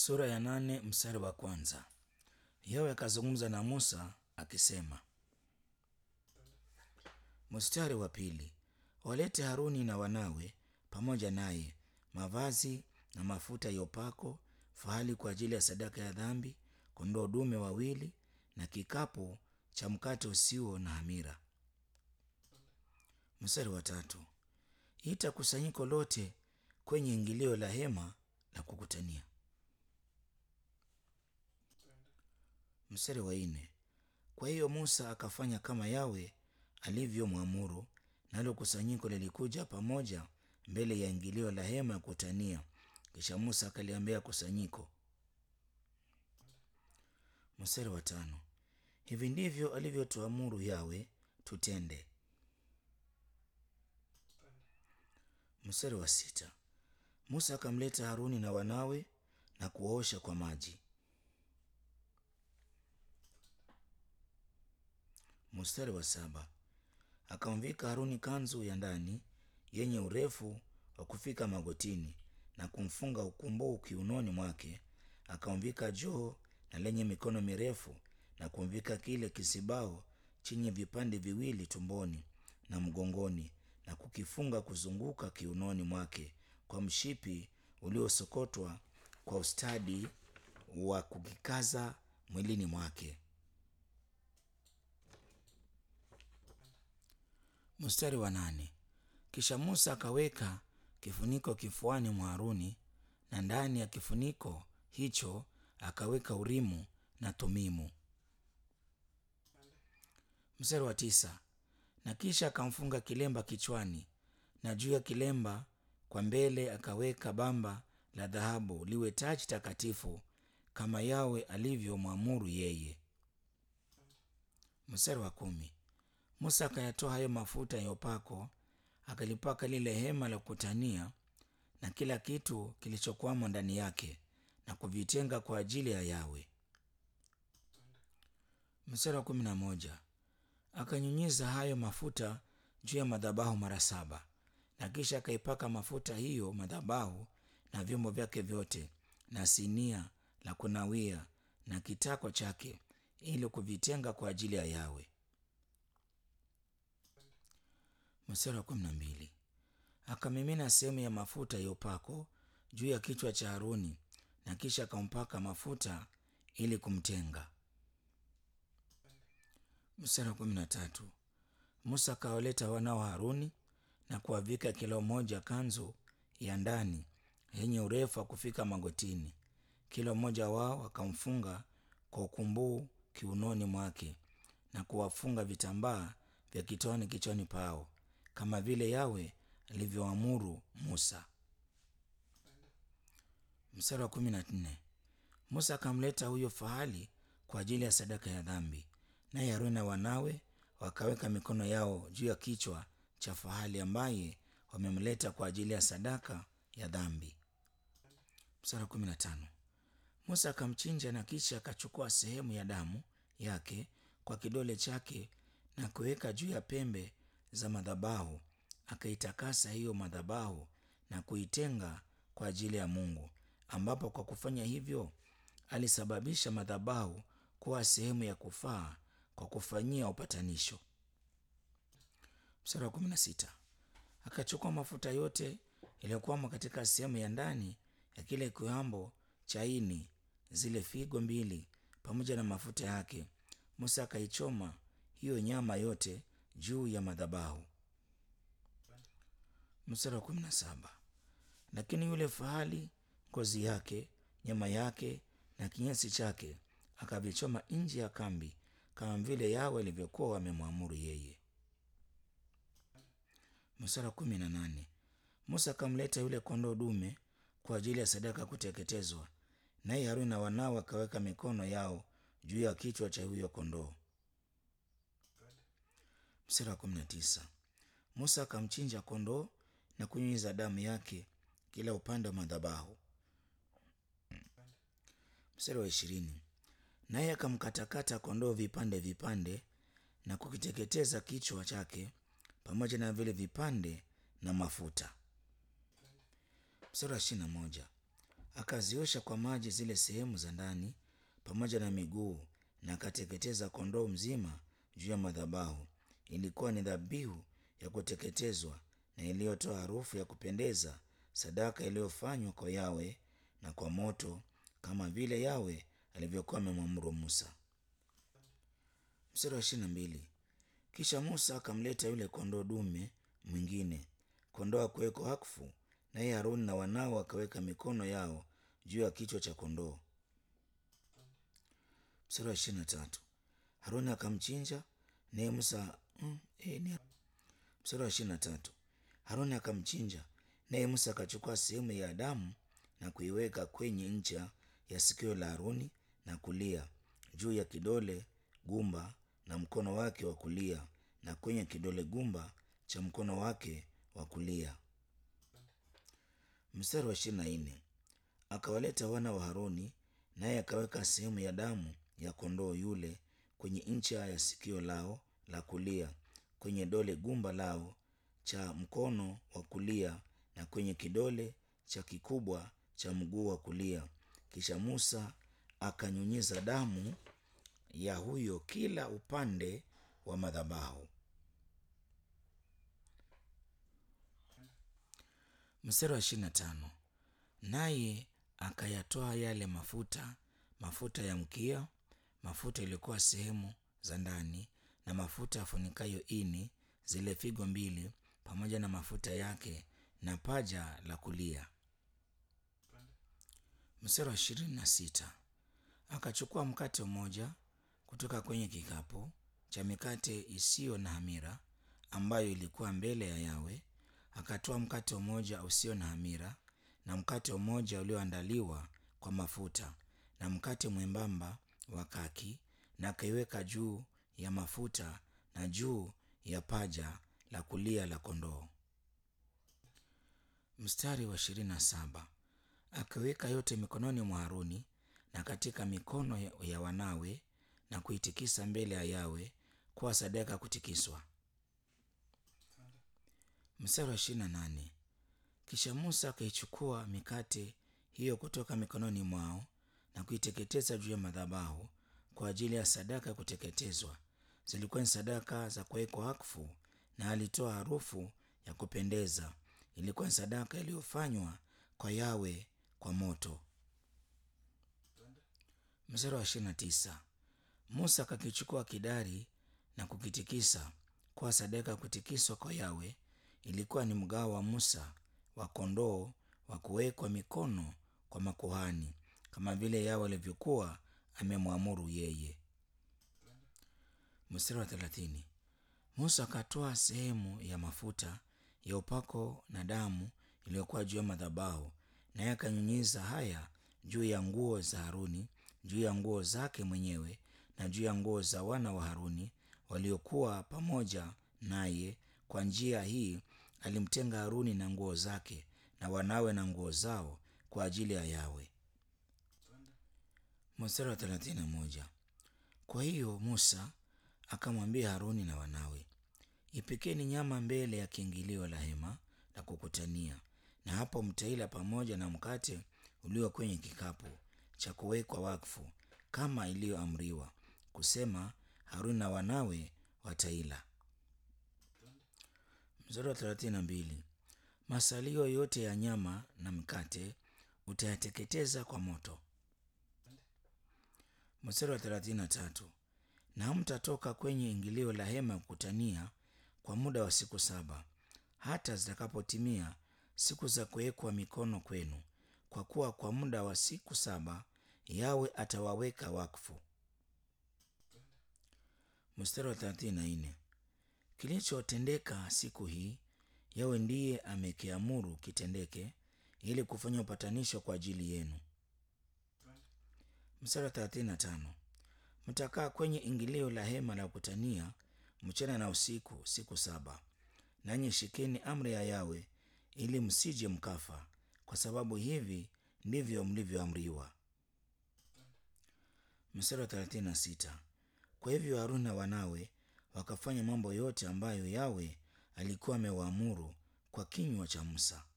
Sura ya nane mstari wa kwanza. Yawe akazungumza na Musa akisema. Mstari wa pili. Walete Haruni na wanawe pamoja naye mavazi na mafuta ya upako, fahali kwa ajili ya sadaka ya dhambi, kondoo dume wawili na kikapu cha mkate usio na hamira. Mstari wa tatu. Ita kusanyiko lote kwenye ingilio la hema la kukutania. Mstari wa nne. Kwa hiyo Musa akafanya kama Yawe alivyomwamuru, nalo kusanyiko lilikuja pamoja mbele ya ingilio la hema ya kukutania. Kisha Musa akaliambia kusanyiko. Mstari wa tano. Hivi ndivyo alivyotuamuru Yawe tutende. Mstari wa sita. Musa akamleta Haruni na wanawe na kuwaosha kwa maji. Mstari wa saba. Akamvika Haruni kanzu ya ndani yenye urefu wa kufika magotini na kumfunga ukumbuu kiunoni mwake. Akamvika joo na lenye mikono mirefu na kumvika kile kisibao chenye vipande viwili tumboni na mgongoni na kukifunga kuzunguka kiunoni mwake kwa mshipi uliosokotwa kwa ustadi wa kukikaza mwilini mwake. Mstari wa nane. Kisha Musa akaweka kifuniko kifuani mwa Haruni na ndani ya kifuniko hicho akaweka Urimu na Tumimu. Mstari wa tisa. Na kisha akamfunga kilemba kichwani na juu ya kilemba kwa mbele akaweka bamba la dhahabu liwe taji takatifu kama Yawe alivyomwamuru yeye. Mstari wa kumi. Musa akayatoa hayo mafuta ya upako akalipaka lile hema la kukutania na kila kitu kilichokwamo ndani yake na kuvitenga kwa ajili ya Yawe. Mstari wa kumi na moja. Akanyunyiza hayo mafuta juu ya madhabahu mara saba na kisha akaipaka mafuta hiyo madhabahu na vyombo vyake vyote na sinia la kunawia na kitako chake ili kuvitenga kwa ajili ya Yawe. Mstari wa kumi na mbili. Akamimina sehemu ya mafuta ya upako juu ya kichwa cha Haruni na kisha akampaka mafuta ili kumtenga. Mstari wa kumi na tatu. Musa akawaleta wana wa Haruni na kuwavika kila mmoja kanzu ya ndani yenye urefu wa kufika magotini. Kila mmoja wao akamfunga kwa ukumbuu kiunoni mwake na kuwafunga vitambaa vya kitoni kichwani pao kama vile Yawe alivyoamuru Musa. Mstari wa kumi na nne. Musa akamleta huyo fahali kwa ajili ya sadaka ya dhambi, naye Haruni na wanawe wakaweka mikono yao juu ya kichwa cha fahali ambaye wamemleta kwa ajili ya sadaka ya dhambi. Mstari wa kumi na tano. Musa akamchinja na kisha akachukua sehemu ya damu yake kwa kidole chake na kuweka juu ya pembe za madhabahu, akaitakasa hiyo madhabahu na kuitenga kwa ajili ya Mungu, ambapo kwa kufanya hivyo alisababisha madhabahu kuwa sehemu ya kufaa kwa kufanyia upatanisho. Mstari wa kumi na sita. Akachukua mafuta yote yaliyokwamo katika sehemu ya ndani ya kile kiwambo cha ini, zile figo mbili pamoja na mafuta yake. Musa akaichoma hiyo nyama yote juu ya madhabahu. Mstari wa kumi na saba. Lakini yule fahali, ngozi yake, nyama yake na kinyesi chake akavichoma nje ya kambi, kama vile Yawe alivyokuwa wamemwamuru yeye. Mstari wa kumi na nane. Musa akamleta yule kondoo dume kwa ajili ya sadaka ya kuteketezwa, naye Haruni na wanawe akaweka mikono yao juu ya kichwa cha huyo kondoo. Mstari wa kumi na tisa. Musa akamchinja kondoo na kunyunyiza damu yake kila upande wa madhabahu. Mstari wa ishirini. Naye akamkatakata kondoo vipande vipande na kukiteketeza kichwa chake pamoja na vile vipande na mafuta. Mstari wa ishirini na moja. akaziosha kwa maji zile sehemu za ndani pamoja na miguu, na akateketeza kondoo mzima juu ya madhabahu. Ilikuwa ni dhabihu ya kuteketezwa na iliyotoa harufu ya kupendeza, sadaka iliyofanywa kwa Yawe na kwa moto, kama vile Yawe alivyokuwa amemwamuru Musa. Mstari wa ishirini na mbili. Kisha Musa akamleta yule kondoo dume mwingine, kondoo wa kuwekwa wakfu, naye Haruni na wanao wakaweka mikono yao juu ya kichwa cha kondoo. Mstari wa ishirini na tatu. Haruni akamchinja naye Musa mm, eh, ni... Mstari wa ishirini na tatu. Haruni akamchinja naye Musa akachukua sehemu ya damu na kuiweka kwenye ncha ya sikio la Haruni na kulia juu ya kidole gumba na mkono wake wa kulia na kwenye kidole gumba cha mkono wake wa kulia. Mstari wa ishirini na nne. Akawaleta wana wa Haruni naye akaweka sehemu ya damu ya kondoo yule kwenye ncha ya sikio lao la kulia, kwenye dole gumba lao cha mkono wa kulia na kwenye kidole cha kikubwa cha mguu wa kulia. Kisha Musa akanyunyiza damu ya huyo kila upande wa madhabahu. Mstari wa ishirini na tano. Naye akayatoa yale mafuta, mafuta ya mkia, mafuta iliyokuwa sehemu za ndani, na mafuta yafunikayo ini, zile figo mbili, pamoja na mafuta yake na paja la kulia. Mstari wa ishirini na sita. Akachukua mkate mmoja kutoka kwenye kikapu cha mikate isiyo na hamira ambayo ilikuwa mbele ya Yawe, akatoa mkate mmoja usio na hamira na mkate mmoja ulioandaliwa kwa mafuta na mkate mwembamba wa kaki, na akaiweka juu ya mafuta na juu ya paja la kulia la kondoo. Mstari wa ishirini na saba. Akaweka yote mikononi mwa Haruni na katika mikono ya wanawe na kuitikisa mbele ya Yawe kuwa sadaka ya kutikiswa. Mstari wa ishirini na nane. Kisha Musa akaichukua mikate hiyo kutoka mikononi mwao na kuiteketeza juu ya madhabahu kwa ajili ya sadaka ya kuteketezwa. Zilikuwa ni sadaka za kuwekwa wakfu, na alitoa harufu ya kupendeza. Ilikuwa ni sadaka iliyofanywa kwa Yawe kwa moto. Mstari wa ishirini na tisa. Musa akakichukua kidari na kukitikisa kwa sadaka ya kutikiswa kwa Yawe. Ilikuwa ni mgao wa Musa wa kondoo wa kuwekwa mikono kwa makuhani, kama vile Yawe alivyokuwa amemwamuru yeye. Mstari wa thelathini. Musa akatoa sehemu ya mafuta ya upako na damu iliyokuwa juu ya madhabahu, naye akanyunyiza haya juu ya nguo za Haruni, juu ya nguo zake mwenyewe na juu ya nguo za wana wa Haruni waliokuwa pamoja naye. Kwa njia hii alimtenga Haruni na nguo zake na wanawe na nguo zao kwa ajili ya Yawe. Mstari wa thelathini na moja. Kwa hiyo Musa akamwambia Haruni na wanawe, ipikeni nyama mbele ya kiingilio la hema la kukutania, na hapo mtaila pamoja na mkate ulio kwenye kikapu cha kuwekwa wakfu, kama iliyoamriwa, kusema Haruni na wanawe wataila. Mstari wa thelathini na mbili. Masalio yote ya nyama na mkate utayateketeza kwa moto. Mstari wa thelathini na tatu. Na hamtatoka kwenye ingilio la hema ya kukutania kwa muda wa siku saba, hata zitakapotimia siku za kuwekwa mikono kwenu, kwa kuwa kwa muda wa siku saba Yawe atawaweka wakfu. Mstari wa thelathini na nne. Kilichotendeka siku hii Yawe ndiye amekiamuru kitendeke, ili kufanya upatanisho kwa ajili yenu. Mstari wa thelathini na tano. Mtakaa kwenye ingilio la hema la kukutania mchana na usiku siku saba, nanyi shikeni amri ya Yawe ili msije mkafa, kwa sababu hivi ndivyo mlivyoamriwa. Mstari wa thelathini na sita. Kwa hivyo Haruni na wanawe wakafanya mambo yote ambayo Yawe alikuwa amewaamuru kwa kinywa cha Musa.